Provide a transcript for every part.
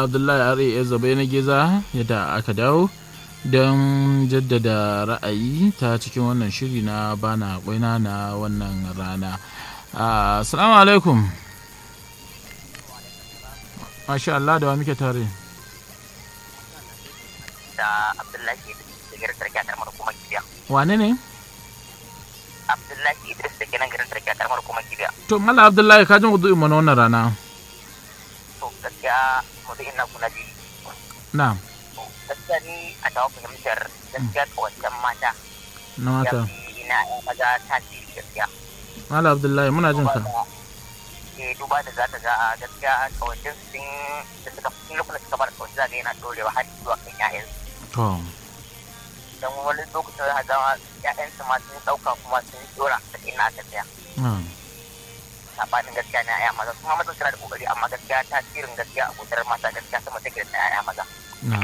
abdullahi ra zabe na geza yadda aka dawo don jaddada ra'ayi ta cikin wannan shiri na bana kwaina na wannan rana assalamu alaikum masha Allah da wa muke tare da Abdullahi Idris da garin Sarki a karamar hukumar Kibiya. wane ne Abdullahi Idris da garin garin Sarki a karamar hukumar Kibiya. to mala abdullahi ka ji mu mana wannan rana To gaskiya mutum ina kuna ji. na To gaskiya ni a tawa fahimtar gaskiya kawancan mata na ya mata fi na ƴan maza tasiri gaskiya. mala abdullahi muna jin ka Eh duba da za ta ga a gaskiya kawancin sun da suka fi lokacin da suka fara kawancin za ga yana dorewa har zuwa kan ƴaƴansu. to Don wani lokacin za ga ƴaƴansu ma sun ɗauka kuma sun dora da ina aka tsaya. na sabanin gaskiya na yaya maza kuma mazan suna da kokari amma gaskiya tasirin gaskiya a gudanar mata gaskiya sama take da yaya maza na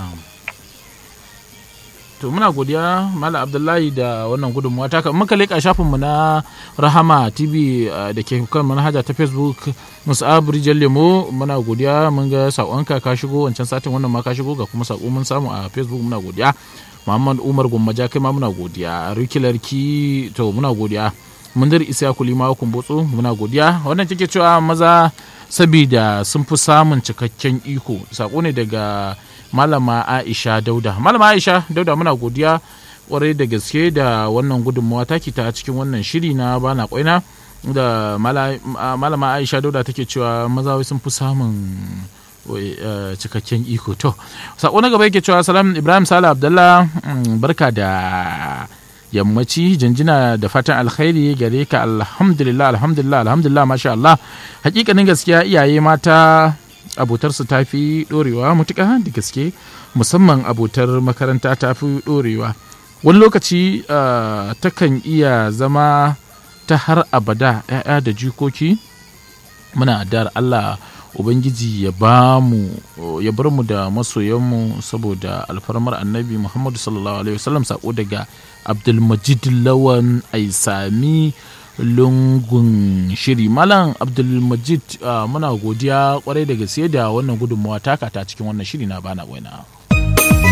to muna godiya mala abdullahi da wannan gudunmuwa ta muka leƙa shafinmu na rahama tv uh, da ke kan manhaja ta facebook musa'ab rijal lemo muna godiya mun ga saƙonka ka shigo wancan satin wannan ma ka shigo ga kuma saƙo mun samu a facebook muna godiya muhammad umar gwammaja kai ma muna godiya rikilarki to muna godiya mundir isa kulima kumbotso muna godiya wannan take cewa maza sabida sun fi samun cikakken iko sako ne daga malama aisha dauda malama aisha dauda muna godiya kwarai da gaske da wannan gudunmawa taki ta cikin wannan shiri na bana kwaina da mala- malama aisha dauda take cewa maza wai sun fi samun wai, eh, cikakken iko to sako na gaba yake cewa salam ibrahim sala abdallah mm, barka da yammaci janjina da fatan alkhairi gare ka alhamdulillah alhamdulillah alhamdulillah masha Allah hakikanin gaskiya iyaye mata abotarsu ta fi dorewa mutuka da gaske musamman abotar makaranta ta fi dorewa wani lokaci ah, takan iya zama ta har abada 'ya'ya da jikoki muna addu'ar Allah ubangiji ya ba mu ya bar mu da masoyanmu saboda alfarmar annabi muhammadu sallallahu alaihi wasallam sako daga abdulmajid lawan aisami lungun shiri malam abdulmajid ah, muna godiya kwarai da gaske da wannan gudunmawa taka ta cikin wannan shiri na bana waina